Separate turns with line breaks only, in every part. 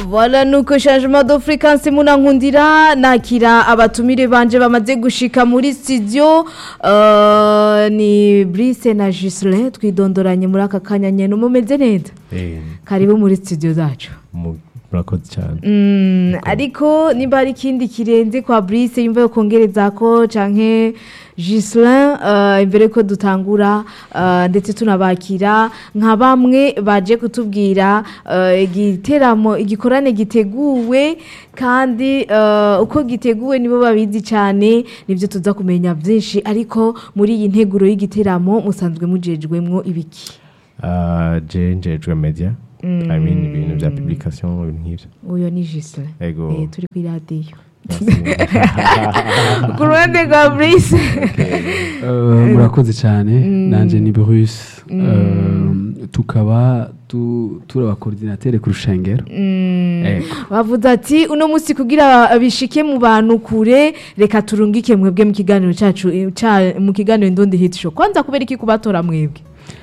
Voilà nuko changement de fréquence munankundira nakira abatumire banje bamaze gushika muri studio uh, ni Brice na Gislin twidondoranye muri aka kanya nyene mumeze neza
Eh,
karibu muri studio zacu
mu- murakoze cyane
Mm, ariko nimba hari ikindi kirenze kwa Brice yumva yo kongereza ko canke Gislin uh, imbere ko dutangura uh, ndetse tunabakira nka bamwe baje kutubwira uh, igiteramo igikorane giteguwe kandi uh, uko giteguwe nibo babizi cyane nivyo tuza kumenya byinshi ariko muri iyi nteguro y'igiteramo musanzwe mujejwemwo ibiki
Ah, je njejwe media I mean ibintu bya publication ibintu nk'ivyo
uyo ni Gislin
ego
eh, turi kuri radiyo
merci.
ku ruhande rwa Brice
Uh, murakoze cyane nanje ni Bruce Uh, tukaba tu- turi abakoordinatere ku rushengero Ego.
bavuze ati uno munsi kugira bishike mu bantu kure reka turungike mwebwe mu kiganiro cyacu eh, ca- mu kiganiro ndundi hit show kwanza kubera iki kubatora mwebwe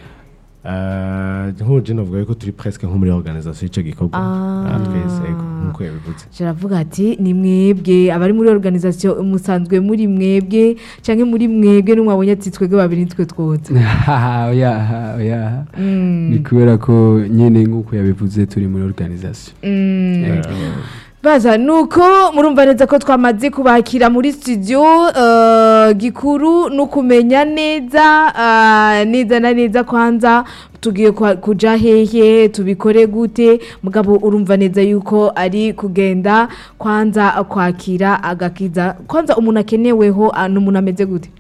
Ah, nk'uje novuga yuko turi presque nko muri organisation y'ico gikorwa
Ah.
Ah, twese ego nk'uko yabivuze
kiravuga ati ni mwebwe abari muri organisation musanzwe muri mwebwe canke muri mwebwe n'umwabonye ati twebwe babiri nitwe twoza
oya oya ni kubera ko nyine nk'uko yabivuze turi muri organisation Ego.
baza nuko murumva neza ko twamaze kubakira muri studio uh, gikuru no kumenya neza uh, neza na neza kwanza tugiye kwa- kuja hehe tubikore gute mugabo urumva neza yuko ari kugenda kwanza kwakira agakiza kwanza umuntu akeneweho uh, n'umuntu ameze gute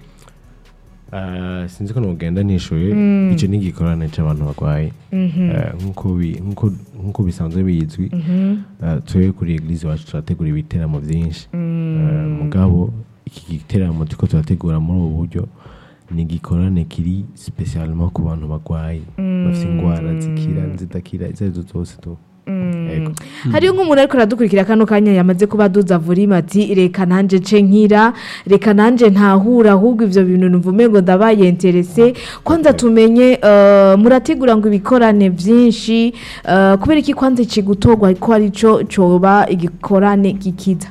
Ah, sinzi ko nogenda nishuye ico ni igikorane c'abantu barwaye Ah, nk'uko bi- nk'uko- nk'uko bisanzwe bizwi ah, twebwe kuri eglise wacu turategura ibiteramo vyinshi Ah, mugabo iki giteramo turiko turategura muri ubu buryo ni igikorane kiri spesialement ku bantu barwaye bafite ingwara zikira zidakira izo arizo zose tu Ego.
hariyo nk'umuntu ariko aradukurikira kano kanya yamaze kuba aduza vurima ati reka nanje nce nkira reka nanje ntahura ahubwo ivyo bintu numvume ngo ndabaye interese kwanza tumenye uh, murategura ngo ibikorane vyinshi uh, kubera iki kwanza kigutorwa ko arico coba igikorane gikiza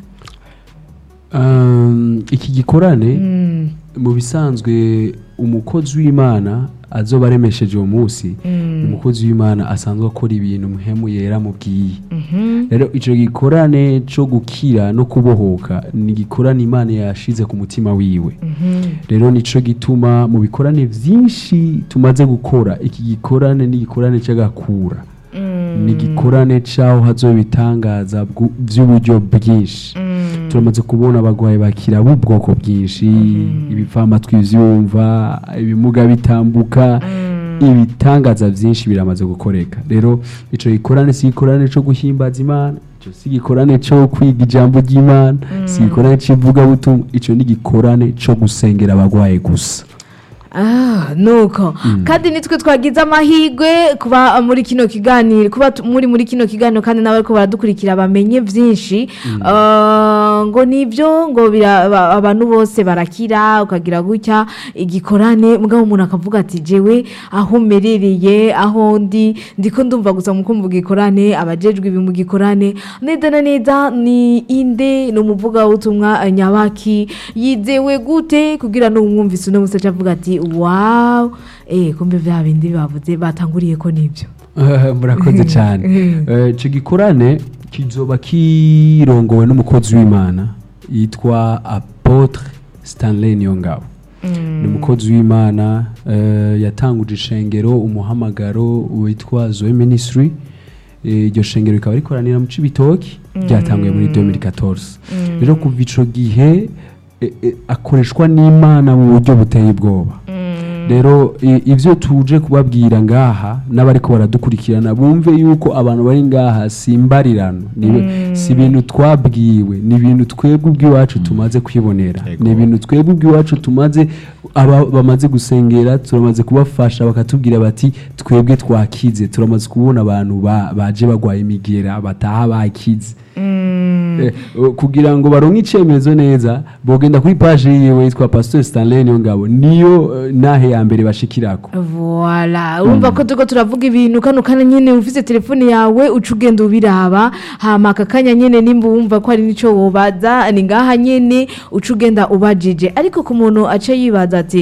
Um, iki gikorane mu bisanzwe umukozi w'imana azoba aremesheje uwo munsi umukozi w'imana asanzwe akora ibintu muhemu yera mubwiye rero icyo gikorane cyo gukira no kubohoka ni igikorane imana yashize ku mutima wiwe rero nicyo gituma mu bikorane byinshi tumaze gukora iki gikorane ni igikorane cy'agakura ni igikorane cy'aho hazoba ibitangaza bwu- by'uburyo bwinshi turamaze kubona abarwayi bakira b'ubwoko bwinshi ibipfamatwi byumva ibimuga bitambuka ibitangaza byinshi biramaze gukoreka rero icyo gikorane si igikorane cyo guhimbaza imana icyo si igikorane cyo kwiga ijambo ry'imana si igikorane cy'ivugabutumwa icyo ni igikorane cyo gusengera abarwayi gusa
Ah, nuko kandi nitwe twagize amahirwe kuba muri kino kiganiro kuba tu- muri muri kino kiganiro kandi nawe ko baradukurikira bamenye byinshi Ah, ngo nibyo ngo bira- ba- abantu bose barakira ukagira gutya igikorane mugabo umuntu akavuga ati jewe aho merereye aho ndi ndiko ndumva gusa mu kumva igikorane abajejwe ibi mu gikorane neza na neza ni inde ni umuvugabutumwa eh, nyabaki yizewe gute kugira ngo umwumvise uno musaca avuga ati wawu eh kumbe bya bindi bavuze batanguriye ko nibyo
murakoze cyane Eh, icyo gikorane kizoba kirongowe n'umukozi w'imana yitwa apotre stanley niyongabo ni umukozi w'imana eh, yatanguje ishengero umuhamagaro witwa zoe ministry Eh, iryo shengero rikaba rikoranira mu cibitoki ryatanguye muri 2014 rero kuva ico gihe eh, eh, akoreshwa n'imana mu buryo buteye ubwoba rero i- ivyo tuje kubabwira ngaha n'abariko baradukurikirana bumve yuko abantu bari ngaha si imbarirano nibe- si ibintu twabwiwe ni ibintu twebwe ubw'iwacu tumaze kwibonera
Yego.
ni ibintu twebwe ubw'iwacu tumaze aba bamaze gusengera turamaze kubafasha bakatubwira bati twebwe twakize turamaze kubona abantu ba- baje bagwaye imigera bataha bakize Eh, eh, kugira ngo baronke icyemezo neza bogenda kuri paje yiwe yitwa pastor stanley niyo ngabo niyo eh, nahe ya mbere bashikirako
Voila, urumva ko turiko turavuga ibintu kano kanya nyene ufise telefone yawe uca ugenda ubiraba hama aka kanya nyene nimba wumva ko hari nico wobaza ni ngaha nyene uca ugenda ubajije ariko ku muntu ace yibaza ati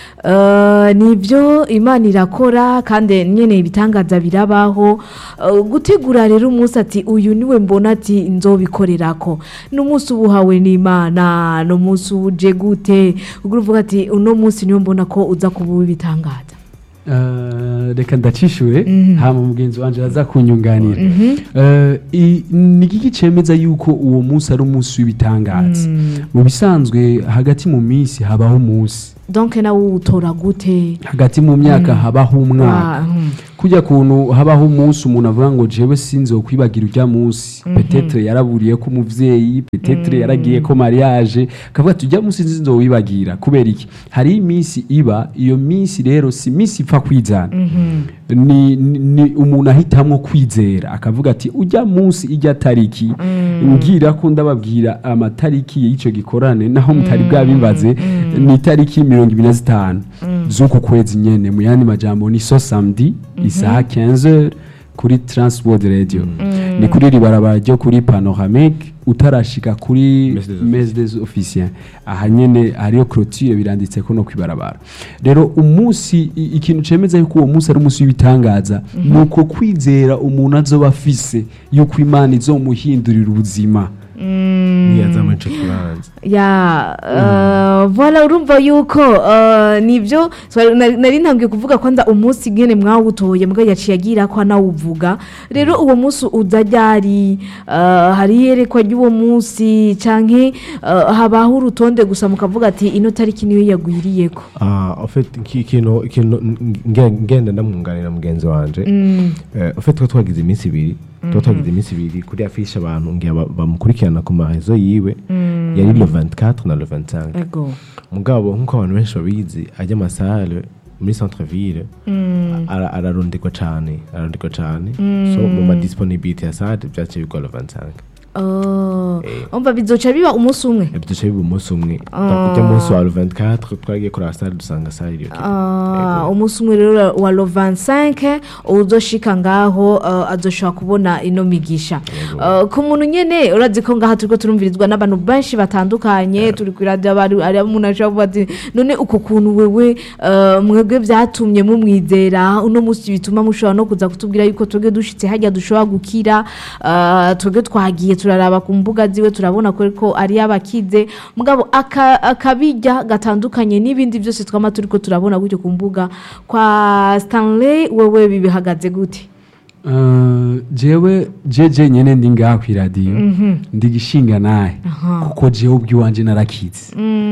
Uh, nibyo imana irakora kandi nyene ibitangaza birabaho uh, gutegura rero umunsi ati uyu niwe mbona ati nzobikorerako n'umunsi ubuhawe n'imana n'umunsi uje gute ubwo uvuga ati uno munsi niyo mbona ko uza kuba ubitangaza
Eh, reka ndacishure hama mugenzi wanje aza kunyunganira Eh, i- ni iki cemeza yuko uwo munsi ari umunsi w'ibitangaza mu bisanzwe hagati mu minsi habaho umunsi
donc nawe uwutora gute
hagati mu myaka habaho umwaka
Wa- mhm.
kujya kuntu habaho umunsi umuntu avuga ngo jewe sinzokwibagira urya munsi petetre yaraburiye ko umuvyeyi petetre yaragiye ko mariage akavuga ati urya munsi sinzowibagira kubera iki hari iminsi iba iyo minsi rero si minsi ipfa kwizana ni, ni, ni umuntu ahitamwo kwizera akavuga ati ujya munsi ijya tariki ngira ko ndababwira amatariki y'ico gikorane naho mutari bwabimbaze ni itariki mirongo ibiri na zitanu z'uku kwezi nyene mu yandi majambo ni so samedi isaha 15 kuri transworld radio ni kuri ribarabara ryo kuri panoramique utarashika kuri
Messe des
mese des officiers aha nyene hariyo clôture biranditse ko no kwibarabara rero umunsi i- ikintu cemeza yuko uwo munsi ari umunsi w'ibitangaza ni uko kwizera umuntu azoba afise yuko imana izomuhindurira ubuzima
ntiyaza muri ico kibanza
ya uh, voila urumva yuko uh, nibyo so, nari nari ntambwiye kuvuga ko nza umunsi ngene mwawutoye mbwa yaciye agira ko anawuvuga rero uwo munsi uza ryari uh, hari iyerekwa ry'uwo munsi canke uh, habaho urutonde gusa mukavuga ati ino tariki niyo yagwiriyeko
Ah, en fait iki- ikintu ikintu nge- ngenda ndamwunganira mugenzi wanje Eh, en fait twa twagize iminsi ibiri tuba twagize iminsi ibiri kuri afishe abantu ngira ba- bamukurikirana ku marezo yiwe yari le 24 na le 25
ego
mugabo nk'uko abantu benshi babizi ajya amasare muri centre ville ara- ararondegwa cane ararondegwa cane so mu madisponibilité ya sade vyaciye bigwa le 25
Oh,
Eh.
umva bizoca biba umunsi umwe
duce biba umunsi umwe ujya munsi wa le 24 twagiye kuri sare dusanga sare iriyo
Ah, umunsi umwe rero wa lo 25 uzoshika ngaho uh, azoshobora kubona ino migisha uh, ku muntu nyene urazi ko ngaha turiko turumvirizwa n'abantu benshi batandukanye turi kuri radio abari ari umuntu ashobora kuvuga ati none uko kuntu wewe uh, mwebwe vyatumye mumwizera uno munsi bituma mushobora no kuza kutubwira yuko twebwe dushitse hajya dushobora gukira uh, twebwe twagiye turaraba ku mbuga ziwe turabona ko ko ari abakize mugabo aka- akabijya gatandukanye n'ibindi byose twama turiko turabona gutyo ku mbuga kwa Stanley wewe bibihagaze gute
Eh, jewe jeje nyene ndi ngaha kw'iradiyo ndi gishinga naye kuko jewe ubwiwanje narakize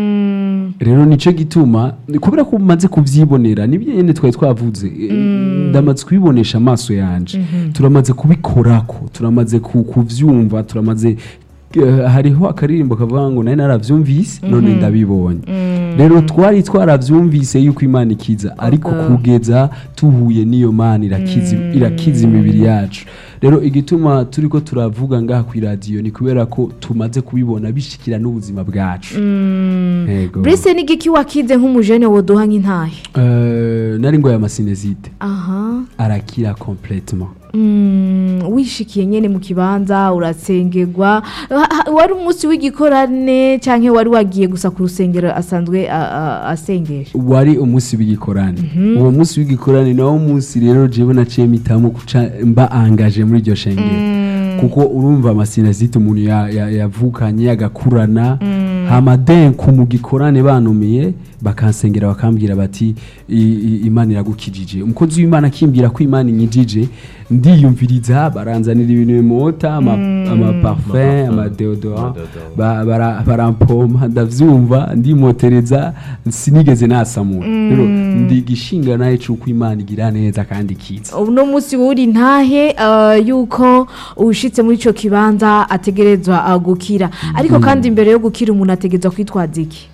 rero nico gituma kubera ko umaze kuvyibonera nibyo nyene twari twavuze eh, ndamaze kubibonesha amaso yanje turamaze kubikorako turamaze ku- kuvyumva turamaze eh, hariho akaririmbo kavuga ngo nari naravyumvise none ndabibonye rero twari twaravyumvise yuko imana ikiza ariko kugeza tuhuye n'iyo mana irakiza irakiza imibiri yacu rero igituma turiko turavuga ngaha kw'iradiyo ni kubera ko tumaze kubibona bishikira n'ubuzima bwacu Yego.
Brice n'igiki wakize nk'umujene woduha nk'intahe
Eh, nari ngo ya masinezite
aha
arakira complètement
Mm, wishikiye nyene mu kibanza urasengerwa Ha- ha- wari umunsi w'igikorane canke wari wagiye gusa ku rusengero asanzwe a- a- asengesha
wari umunsi w'igikorane uwo munsi w'igikorane nawo munsi rero jewe naciye mpitamo kuca mba angaje muri iryo shengero kuko urumva amasinazite umuntu ya- ya- yavukanye agakurana hamadenku mu gikorane banumiye bakansengera bakambwira bati "I- i- imana iragukijije umukozi w'imana akimbwira ko imana inyijije ndiyumviriza baranzanira ibintu bimota ama- amaparfum amadeodorant ba- bara- barampompa ndavyumva ndimotereza sinigeze nasamura rero ndi gishinga naye c'uko imana igira neza kandi ikiza
uno munsi wuri ntahe uh, yuko ushitse muri ico kibanza ategerezwa uh, gukira ariko kandi imbere yo gukira umuntu ategerezwa kwitwaza iki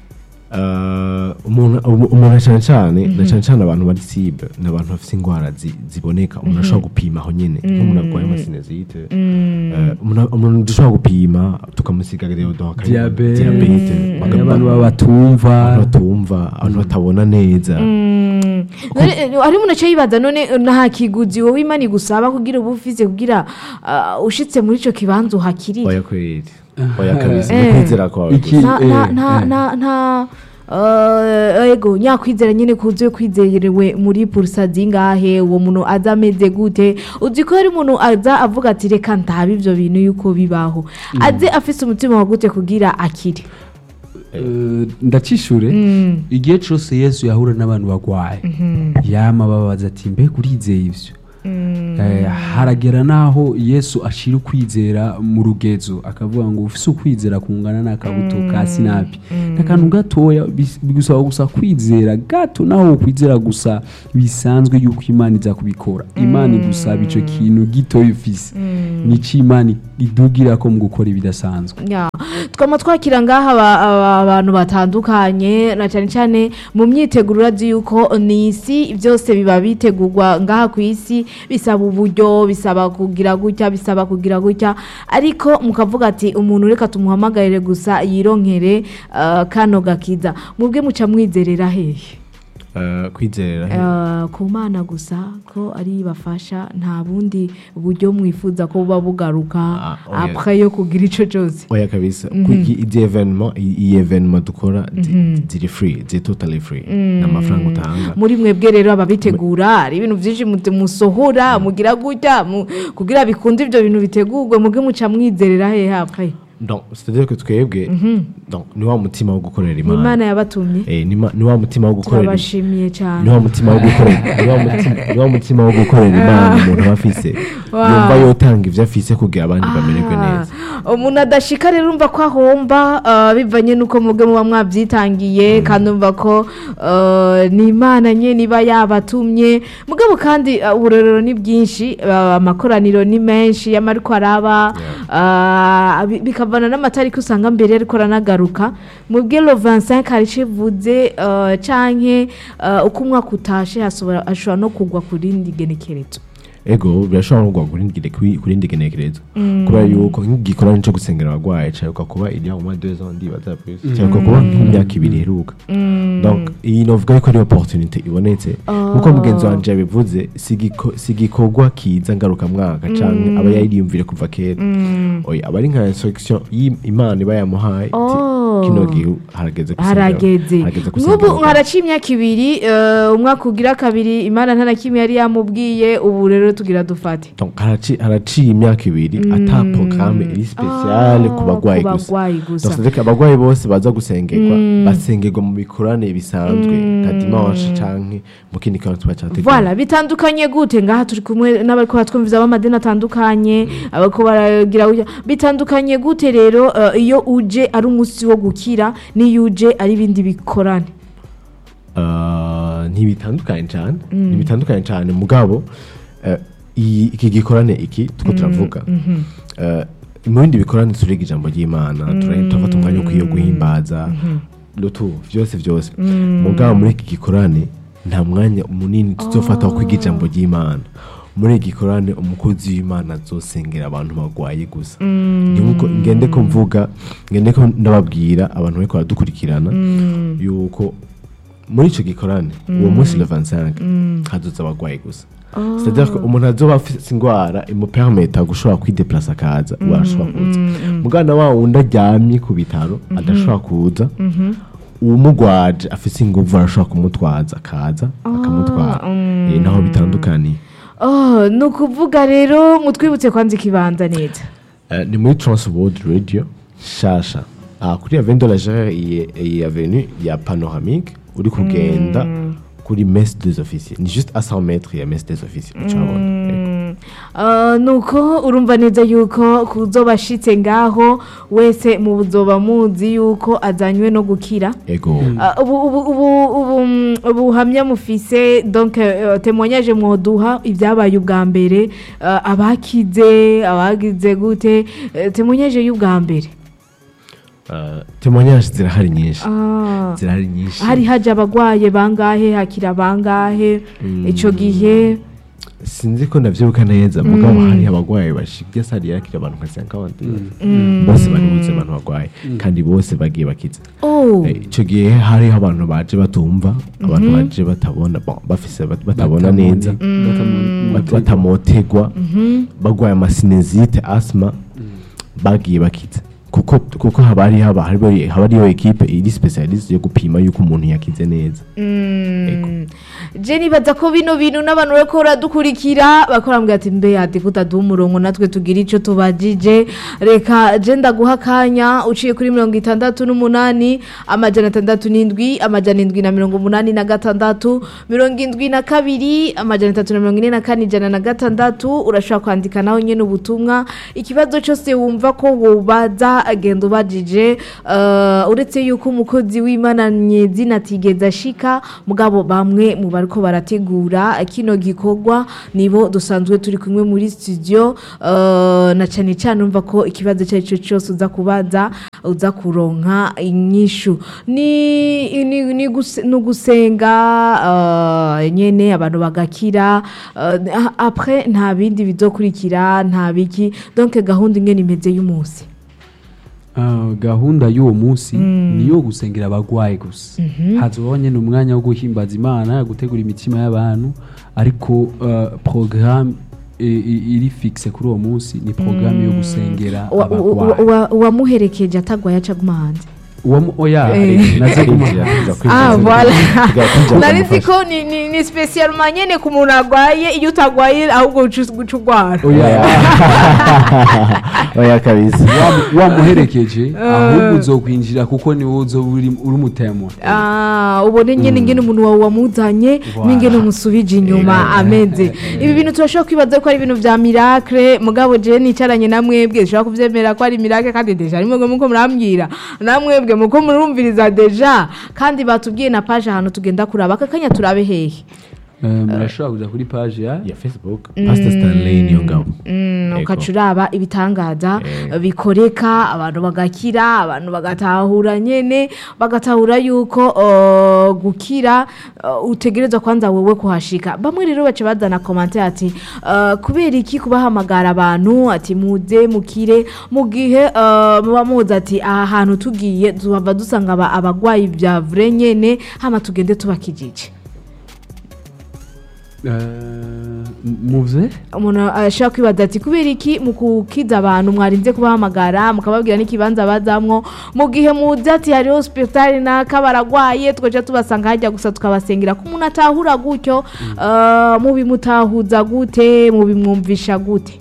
Eh, umuntu umu- umuntu cyane cyane na cyane cyane abantu bari cible ni abantu bafite indwara zi- ziboneka umuntu ashobora gupima aho nyine nk'umuntu arwaye amasinezite eh, umuntu umuntu dushobora gupima tukamusiga deodorant akareba
Diabete.
diabete
Hari abantu baba batumva
abantu batumva abantu batabona neza
Mm. None, eh, hari umuntu aca yibaza none eh, nta kiguzi wowe imana igusaba kugira uba ufise kugira ah, ushitse muri ico kibanza uhakirire
oya kweli oya kabisa
Eh.
ni kwizera kwawe
Iki-
gusa.
nta nta
eh,
nta
eh.
nta nta eh, ego nyakwizera nyine kuzuye kwizerewe muri purisa zingahe uwo muntu aza ameze gute uzi ko hari umuntu aza avuga ati reka ndabe ivyo bintu yuko bibaho aze afise umutima wa gute kugira akire
Eh, ndacishure igihe cyose yesu yahura n'abantu bagwaye yama babaza ati mbega urizeye ivyo Eh, haragera n'aho yesu ashira ukwizera mu rugezo akavuga ngo ufise ukwizera kungana n'akabuto ka sinapi n'akantu gatoya bis- bigusaba gusa kwizera gato naho ukwizera gusa bisanzwe yuko imana iza kubikora imana igusaba ico kintu gitoya ufise nico imana idugira ko mu gukora ibidasanzwe
Ya, twama twakira ngaha aba- aba- abantu batandukanye na cyane cyane mu myiteguro urazi yuko ni isi byose biba bitegurwa ngaha ku isi bisaba uburyo bisaba kugira gutya bisaba kugira gutya ariko mukavuga ati umuntu reka tumuhamagarire gusa yironkere ah, kano gakiza mubwe muca mwizerera hehe
Eh, kwizera
Eh, ku mana gusa ko ari bafasha nta bundi buryo mwifuza ko buba bugaruka
Ah, oya.
apres yo kugira ico cyose
oya kabisa kuko izi evenement iyi evenement dukora zi- ziri free ziri totally free nta mafaranga utanga
muri mwebwe rero ababitegura hari ibintu byinshi mute- musohora mugira gutya mu- kugira bikunde ibyo bintu bitegurwe muge muca mwizerera hehe apres
donc c'est-à-dire que twebwe donc ni wa mutima wo gukorera
ni
imana
imana yabatumye
Eh, ni ma- ni wa mutima wo gukorera
turabashimiye
ni
cyane
wa mutima wo gukorera ni wa mutima- ni wa mutima wo gukorera imana umuntu aba afise
Wow.
yumva yotanga ivyo afise kugira abandi bamererwe neza
Ah, umuntu adashika rero umva ko ahomba ah, bivanye n'uko mubwe muba mwabyitangiye kandi umva ko ah, ni imana nye niba yabatumye mugabo kandi ah, uburorero ni bwinshi ah, amakoraniro ni menshi y'amariko araba ah, bi- bikavana n'amatariki usanga mbere ariko aranagaruka mubwe lo 25 hari civuze ah, canke ah, uko umwaka utashe hasobora- hashobora no kugwa ku rindi genekerezo
ego birashobora no kugwa kuri ndi- kuri- kuri ndi genekerezo kubera yuko nk'igikorane cyo gusengera abagwayi caruka kuba il y a au moins deux ans ndibaza plus caruka kuba nk'imyaka ibiri iheruka donc iyi novuga yuko ari opportunité ibonetse nkuko mugenzi wanje yabivuze si igiko- si igikorwa kiza ngarukamwaka canke aba yariyumvire kuva kera oya aba ari nka instruction y'imana iba yamuhaye iti,
Oh.
kino gihe harageze gusengera-
harageze
harageze gusengera
nk'ubu
abagwayi."
haraciye imyaka ibiri eh, umwaka ugira kabiri imana nta na kimwe yari yamubwiye ubu rero tugira dufate
Donc, haraci- haraciye imyaka ibiri ata porogaramu iri spesiyale ku bagwayi
ku
gusa
bagwayi gusa.
Donc, c'est-à-dire que abagwayi bose baza gusengerwa basengerwa mu bikorane bisanzwe nka dimanche canke mu kindi kantu tuba categuye
Voilà, bitandukanye gute ngaha turi kumwe n'abariko batwumviza b'amadini atandukanye abariko baragira gutya. bitandukanye gute rero eh, iyo uje ari umunsi wo gukira n'iyo uje ari ibindi bikorane
Uh, ntibitandukanye cyane ntibitandukanye cyane mugabo uh, iyi- iki gikorane iki tuko turavuga Uh, mu bindi bikorane turiga ijambo ry'imana tura- turafata umwanya wo kwiyo guhimbaza lutu byose byose mugabo muri iki gikorane nta mwanya munini tuzofata wo kwiga ijambo ry'imana muri iki gikorane umukozi w'imana azosengera abantu barwaye gusa ni nkuko ngende ko mvuga ngende ko ndababwira abantu bariko baradukurikirana yuko muri icyo gikorane uwo munsi le 25 hazoza abagwayi gusa c'est-à-dire ko umuntu azoba afite indwara imupermeta gushobora kwideplasa akaza uwo arashobora kuza mugana wa wundi aryamye ku bitaro adashobora kuza uwumugwaje afite inguvu arashobora kumutwaza akaza akamutwara Eh, naho bitandukaniye
oh, ni ukuvuga rero mutwibutse kwanza ikibanza neza
Eh, ni muri transworld radio shasha ah, kuri avenue de la Gérère iyi iyi avenue ya panoramique uri kugenda kuri messe des officiers ni juste à 100 mètres ya messe des officiers ucabona Yego.
Uh, nuko urumva neza yuko kuzoba ashitse ngaho wese mu buzoba muzi yuko azanywe no gukira
ego
Uh, ubu ubu ubu ubu mm, ubuhamya mufise donc uh, témoignage mwoduha ibyabaye ubwa mbere uh, abakize abagize gute uh, témoignage y'ubwa mbere
Uh, témoignage zirahari nyinshi
Ah.
zirahari nyinshi
hari haje abagwaye bangahe hakira bangahe ico gihe
sinzi ko ndavyibuka neza mugabo hari abagwayi bashibye sari yakira abantu nka 50 bose bari buze abantu bagwaye kandi bose bagiye bakiza
oh
Eh, ico gihe hariho abantu baje batumva abantu baje batabona bon, bafise bat- batabona neza bat- batamotegwa bagwaye amasinezite asma bagiye bakiza kuko kuko haba hari haba hariho- haba hariyo ekipe iri specialiste yo gupima yuko umuntu yakize neza Ego.
je nibaza ko bino bintu n'abantu bariko baradukurikira bakora mbwira ati mbe ati kutaduha umurongo natwe tugira ico tubajije reka je ndaguha akanya uciye kuri mirongo itandatu n'umunani amajana atandatu n'indwi amajana indwi na mirongo umunani na gatandatu mirongo indwi na kabiri amajana atatu na mirongo ine na kane ijana na gatandatu urashobora kwandika nawe nyene ubutumwa ikibazo cyose wumva ko wobaza agenda ubajije eh, uretse yuko umukozi w'imana nyezina atigeze ashika mugabo bamwe mu bariko barategura kino gikorwa nibo dusanzwe turi kumwe muri studio eh, na cyane cyane umva ko ikibazo icyo ari cyo cyose uza kubaza uza kuronka inyishu ni ni ni guse- ni ugusenga eh, nyene abantu bagakira eh, après nta bindi bizokurikira nta biki donc gahunda ingene imeze y'umunsi
Ah, gahunda y'uwo munsi ni iyo gusengera abagwayi gusa hazobaho nyine umwanya wo guhimbaza imana gutegura imitima y'abantu ariko uh, porogaramu iri fixe kuri uwo munsi ni porogaramu yo gusengera
Wa- wa-
abagwayi
wa- uwamuherekeje atagwaye aca agumahanje
Uwamu- oya
Eh.
naze kuma
ah voilà
Tugakwinjira
nari nzi
kumufasha.
ko ni ni ni spesialma nyene ku muntu agwaye iyo utagwaye ahubwo uca uca urwara
oya
oya kabisa
Wamu- wamuherekeje ahubwo uzokwinjira kuko ni wowe uzoba uri uri umutemwa
Ah, ubone nyene ingene umuntu wawe wamuzanye
Voilà.
n'ingene umusubije inyuma ameze ibi bintu turashobora kwibaza ko ari ibintu vya miracle mugabo je nicaranye na mwebwe dushobora kuvyemera ko ari miracle kandi deja ari mwebwe muko murambwira na mwebwe muko murumviriza deja kandi batubwiye na page ahantu tugenda kuraba aka kanya turabe hehe
Eh, murashobora kuja kuri page ya
ya facebook pastor stanley niyo ngabo
Mm,
Ego.
ukaca uraba ibitangaza
Eh.
bikoreka abantu bagakira abantu bagatahura nyene bagatahura yuko uh, gukira uh, utegerezwa kwanza wewe kuhashika bamwe rero baca bazana komante ati uh, kubera iki kubahamagara abantu ati muze mukire mu gihe uh, muba muzi ati aha hantu tugiye tuhava dusanga aba- abagwayi bya vure nyene hama tugende tubakijije
Eh, muze
umuntu ashobora kwibaza ati kubera iki mu kukiza abantu mwarinze kubahamagara mukababwira n'ikibanza bazamwo mu gihe muzi ati hariho hospital naka baragwaye twaca tubasanga hajya gusa tukabasengera ko umuntu atahura gutyo eh, mubimutahuza gute mubimwumvisha gute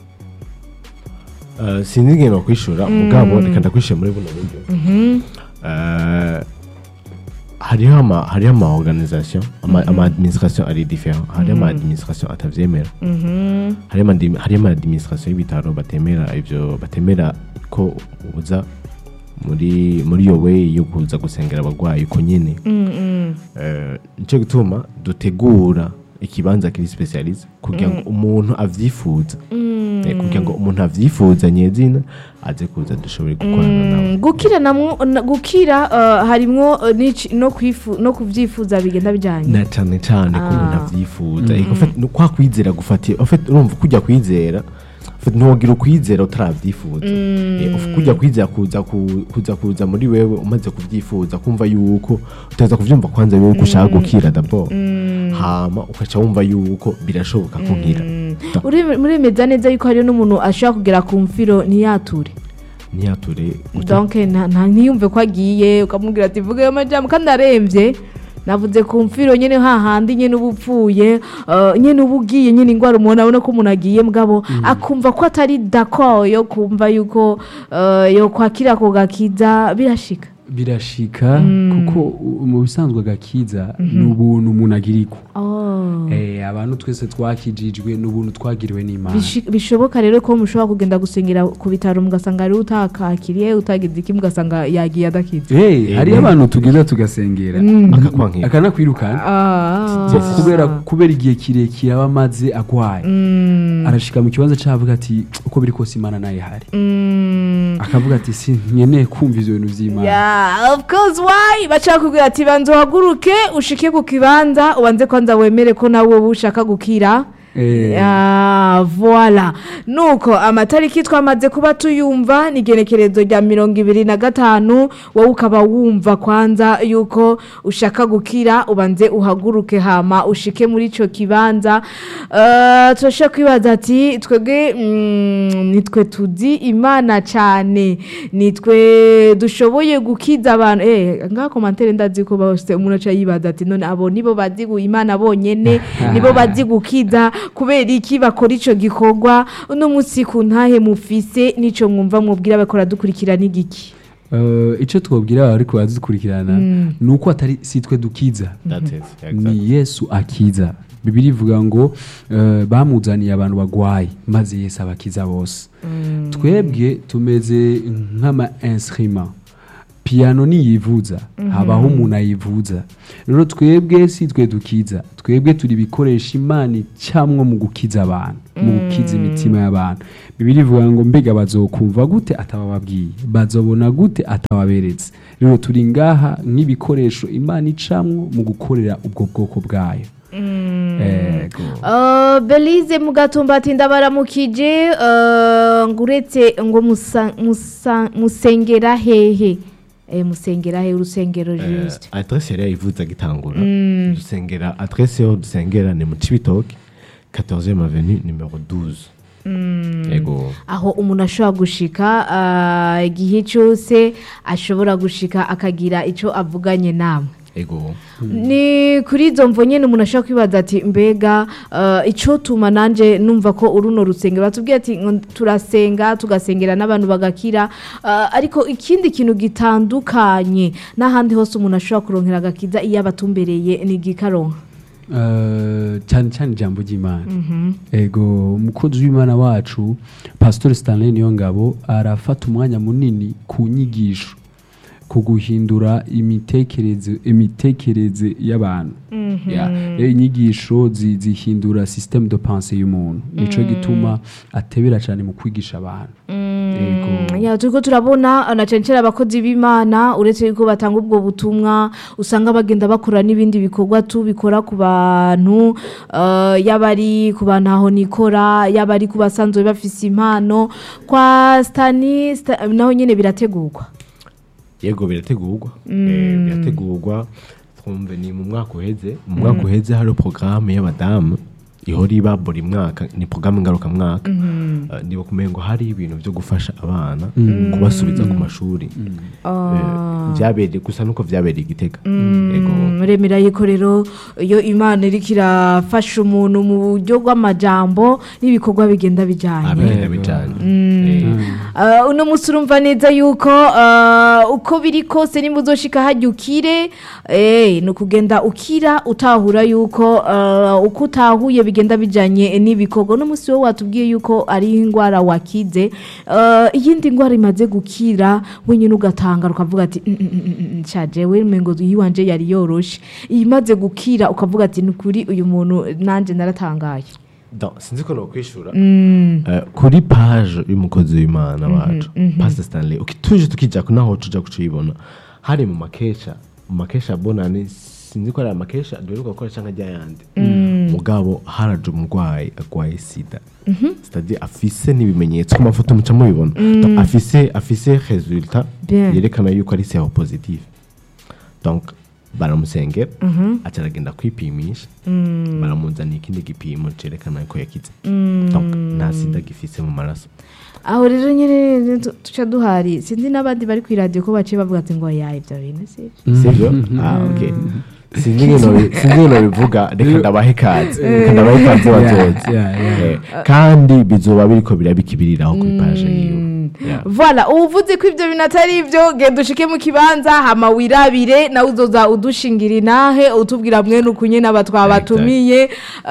Eh, sinzi ingene bakwishura mugabo reka ndakwishura muri buno buryo Eh, hariho ama hariho ama organisation ama, ama administration ari différent hariho ama administration atavyemera hariho ama dim- hariho ama administration y'ibitaro batemera ivyo batemera ko uza muri muri iyo way yo kuza gusengera abagwayi uko nyene Eh, nico gituma dutegura ikibanza kiri specialise kugira ngo umuntu avyifuza Eh, kugira ngo umuntu avyifuza nyezina aze kuza dushobore gukorana nawe
Mm, gukira namwo na- gukira eh, harimwo eh, n'ici- no kwifu- no kuvyifuza bigenda bijanye
na cane cane ko umuntu
Ah.
avyifuza Ego, fait, no- kwa kwizera gufatiye en fait, urumva kujya kwizera en fait, ntiwogira ukwizera utaravyifuza Eh, of- kujya kwizera kuza ku- kuza kuza muri wewe umaze kuvyifuza kumva yuko utaza kuvyumva kwanza wewe ko ushaka gukira d'abord hama ukaca wumva yuko birashoboka ko nkira
Ure- muremeza neza yuko hariho n'umuntu ashobora kugera ku mfiro ntiyature
ntiyature uta-
donc nta- nta- ntiyumve ko agiye ukamubwira ati vuga ayo majambo kandi aremvye navuze ku mfiro nyene hahandi nyene uba upfuye eh, nyene uba ugiye nyene ingwara umuntu abona ko umuntu agiye mugabo akumva ko atari dako yo kumva yuko eh, yo kwakira ako gakiza birashika
birashika kuko u- mu bisanzwe agakiza ni ubuntu umuntu agirirwa
Oh.
Eh, abantu twese twakijijwe ni ubuntu twagiriwe n'imana
Bishi- bishoboka rero ko mushobora kugenda gusengera ku bitaro mugasanga ari utakakiriye utagize iki mugasanga yagiye adakize
Eh, hariyo abantu tugenda tugasengera
akakwankira
akanakwirukana
Ah.
kubera kubera igihe kirekire aba amaze agwaye arashika mu kibanza cyavuga ati uko biri kose imana nayo ihari
Mm.
akavuga ati si nkeneye kumva ivyo bintu vy'imana
Yeah, of course why bashaka kubwira ati banza uhaguruke ushike ku kibanza ubanze kwanza wemere ko nawe wowe ushaka gukira
Eh.
Ah, voila nuko amatariki twamaze kuba tuyumva ni igenekerezo rya mirongo ibiri na gatanu wowe ukaba wumva kwanza yuko ushaka gukira ubanze uhaguruke hama ushike muri ico kibanza Eh, turashaka kwibaza ati twebwe mm, nitwe tuzi imana cyane nitwe dushoboye gukiza abantu eh ngaha komantere ndazi ko bose umuntu aca yibaza ati none abo nibo bazi gu- imana bonyene nibo bazi gukiza kubera iki bakora ico gikorwa uno munsi ku ntahe mufise nico mwumva mubwira bakora dukurikira n'igiki
Eh, ico twobwira ariko bazikurikirana ni uko atari si twe dukiza
That's it, exactly.
ni yesu akiza bibiri ivuga ngo eh, bamuzaniye abantu bagwaye maze yesu abakiza bose twebwe tumeze nk'ama instrument piyano niyivuza habaho umuntu ayivuza rero twebwe si twe dukiza twebwe turi ibikoresha imana icamwo mu gukiza abantu mu gukiza imitima y'abantu bibiri ivuga ngo mbega bazokumva gute atabababwiye bazobona gute atababeretse rero turi ngaha nk'ibikoresho imana icamwo mu gukorera ubwo bwoko bwayo Ego.
Uh, Belize mugatumba ati ndabaramukije uh, ngo uretse ngo musa- musa- musengera hehe eh, musengera hehe urusengero juste
adresse yari yayivuze agitangura dusengera adresse yo dusengera ni mu cibitoke 14e avenue numero 12 yego
aho umuntu ashobora gushika uh, igihe cyose ashobora gushika akagira ico avuganye namwe
yego
ni kuri izo mvo nyine umuntu ashobora kwibaza ati mbega uh, icyo tuma nanjye numva ko uruno rusengero batubwiye ati ngo turasenga tugasengera n'abantu bagakira uh, ariko ikindi kintu gitandukanye n'ahandi hose umuntu ashobora kuronkera agakiza iyo abatumbereye ni igikaronka
Eh, cyane cyane ijambo ry'imana ego umukozi w'imana wacu pastor stanley niyo ngabo arafata umwanya munini ku nyigisho ku guhindura imitekerereze imitekerereze y'abantu Ya, rero inyigisho zi- zihindura systeme de pensée y'umuntu nico gituma atebera cyane mu kwigisha abantu ego
ya turiko turabona na cyane cyane abakozi b'imana uretse yuko batanga ubwo butumwa usanga bagenda bakora n'ibindi bikorwa tubikora ku bantu uh, yaba ari ku bantu aho nikora yaba ari ku basanzwe bafise impano kwa stani sta, naho nyine birategurwa
yego birategurwa Eh, birategurwa twumve ni mu mwaka uheze mu mwaka uheze hari porogaramu y'abadamu ihora iba buri mwaka ni porogaramu ngarukamwaka Eh, niba kumenya ngo hari ibintu byo gufasha abana kubasubiza ku mashuri Eh, byabereye gusa nuko byabereye igitega yego
remera yikorero iyo imana iriko irafasha umuntu mu buryo bw'amajambo n'ibikorwa bigenda bijyanye
abigenda bijanye Eh,
Uh, uno munsi urumva neza yuko uh, uko biri kose nimba uzoshika hajya ukire eh, ni ukugenda ukira utahura yuko uh, uko utahuye bigenda bijanye n'ibikorwa uno munsi wowe watubwiye yuko ari indwara wakize uh, iyindi ndwara imaze gukira wenyine ugatangara ukavuga ati "Mm, mm, mm, mm, nca jewe mengo yiwanje yari yoroshe imaze gukira ukavuga ati ni ukuri uyu muntu nanje naratangaye
donc, sinzi ko nokwishura Eh, kuri page y'umukozi w'imana wacu pastor stanley uki- tuje tukija ku naho tuja kucibona hari mu makesha mu makesha bonane sinzi ko ari amakesha duheruka gukora canke ryayandi mugabo haraje umurwayi agwaye sida c'est-à-dire afise n'ibimenyetso ku mafoto muca mubibona Donc, afise afise resultat
Bien.
yerekana yuko ari sero positive donc baramusengera aca aragenda kwipimisha baramuzanira ikindi gipimo cerekana ko yakize donc nta sida gifise mu maraso
aho rero nyine tu- tuca duhari sinzi n'abandi bari ku iradiyo ko baciye bavuga ati ngo yaye ibyo bintu si
sivyo ah okay sinzi ingene nobi- sinzi ingene nobivuga reka ndabahe ikaze reka ndabahe ikaze bazoze
Yeah, yeah, yeah.
Eh, kandi bizoba biriko birabikibiriraho kuri paje yiwe Yeah.
voila uvuze ko ibyo bintu atari ibyo genda ushike mu kibanza hama wirabire nawe uzoza udushingira inahe utubwira mwene uku nyine aba twabatumiye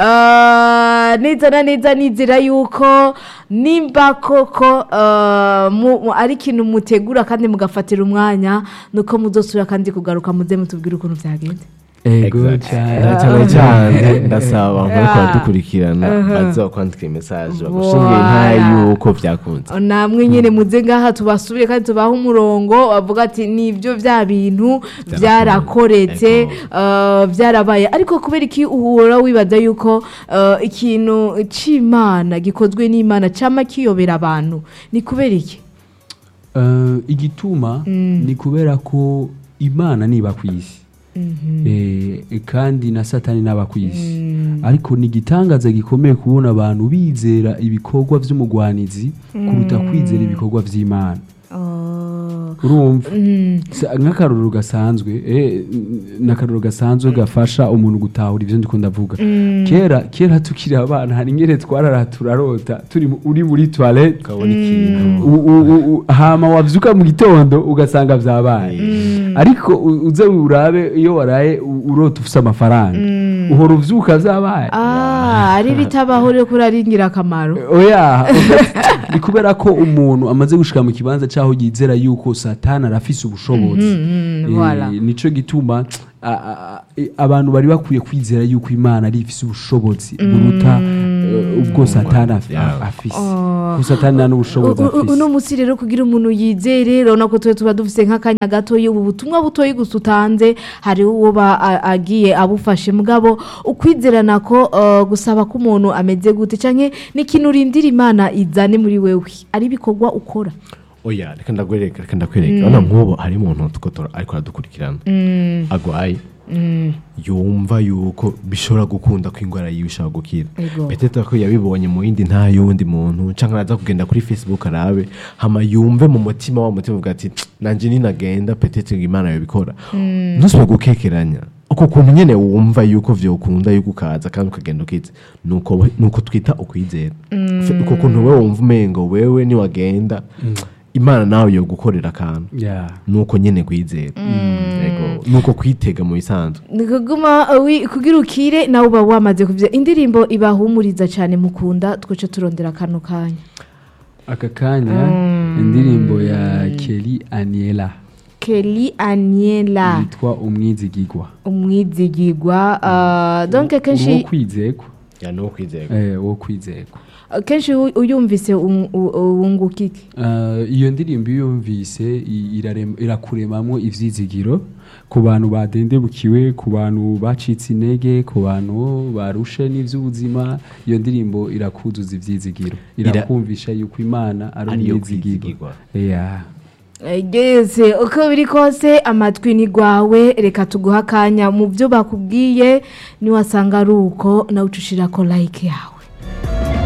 Ah, neza na neza nizera yuko nimba koko ah, mu- mu- ari ikintu mutegura kandi mugafatira umwanya nuko muzosubira kandi kugaruka muze mutubwire ukuntu byagenze
ego
Exact.
cyane
Na cyane cyane ndasaba abantu bariko baradukurikirana bazokwandika imesaje bagushingiye ntayo
Voilà.
yuko byakunze
namwe nyine muze ngaha tubasubire kandi tubahe umurongo bavuga ati nibyo bya bintu byarakoretse eh, byarabaye ariko kubera iki uhora wibaza yuko eh, ikintu cy'imana gikozwe n'imana cyama kiyobera abantu ni kubera iki
Eh, igituma ni kubera ko imana niba ku isi Eh, kandi na satani n'aba ku isi ariko ni igitangaza gikomeye kubona abantu bizera ibikorwa by'umugwanizi kuruta kwizera ibikorwa by'imana urumva Sa- nk'akarorero gasanzwe eh, n- n'akarorero gasanzwe gafasha umuntu gutahura ibyo ndiko ndavuga kera kera tukiri abana hari ingere twarara turarota turi mu- uri muri toilette
ukabona ikintu
U- u- u- u- hama wavyuka mu gitondo ugasanga vyabaye ariko u- uze urabe iyo waraye u- urota ufise amafaranga uhora uvyuka vyabaye
Ah, ari bitabaho rero kuri ari ingirakamaro
oya ni kubera ko umuntu amaze gushika mu kibanza cyaho yizera yuko satani arafise ubushobozi Eh,
voilà.
nico gituma a- a- a- abantu bari bakwiye kwizera yuko imana ari ifise ubushobozi buruta eh, ubwo satani af-
Yeah.
afise kuko satani nta n'ubushobozi
U- u- uno
afise
munsi rero kugira umuntu yizere urabona ko tuba tuba dufite nk'akanya gatoya ubu butumwa butoya gusa utanze hari uwo ba- a- agiye abufashe mugabo ukwizerana ko uh, gusaba ko umuntu ameze gute cyangwa n'ikintu urindira imana izane muri wewe ari ibikorwa ukora
oya reka ndakwereka reka ndakwereka urabona nk'ubu hari umuntu tukotora ariko aradukurikirana agwaye yumva yuko bishobora gukunda ko indwara yiwe ishobora gukira
Ego.
petete ko yabibonye mu yindi nta yundi muntu cyangwa araza kugenda kuri facebook arabe hama yumve mu mutima wa mutima uvuga ati nanjye ninagenda petete ngo imana yabikora ntusubire gukekeranya uko kuntu nyine wumva yuko vyokunda yuko ukaza kandi ukagenda ukize nuko we- nuko twita ukwizera uko kuntu wewe wumva umengo wewe niwagenda imana nawe yo gukorera akantu
Yeah.
nuko nyine kwizera Yego. nuko kwitega mu bisanzwe
ni kuguma uh, wi- kugira ukire nawe uba wamaze kubyo indirimbo ibahumuriza cyane mukunda twice turondera akantu kanya
aka kanya indirimbo ya Kelly Aniela
Kelly Aniela
yitwa umwizigigwa
umwizigigwa uh, donc
uwo
kenshi
kwizegwa
ya nuko kwizera
eh uwo kwizegwa
kenshi u- uyumvise un- u- wunguka iki
Eh, iyo ndirimbo iyo yumvise i- irarem- irakuremamo ivyizigiro ku bantu badendebukiwe ku bantu bacitse intege ku bantu barushe n'ivy'ubuzima iyo ndirimbo irakuzuza ivyizigiro
Ira-
irakumvisha yuko imana ari
Ariyo
umwizigirwa
kwizigirwa.
yeah.
geze uko biri kose amatwi ni rwawe reka tuguhe akanya mu byo bakubwiye niwasanga ari uko nawe uca ushirako like yawe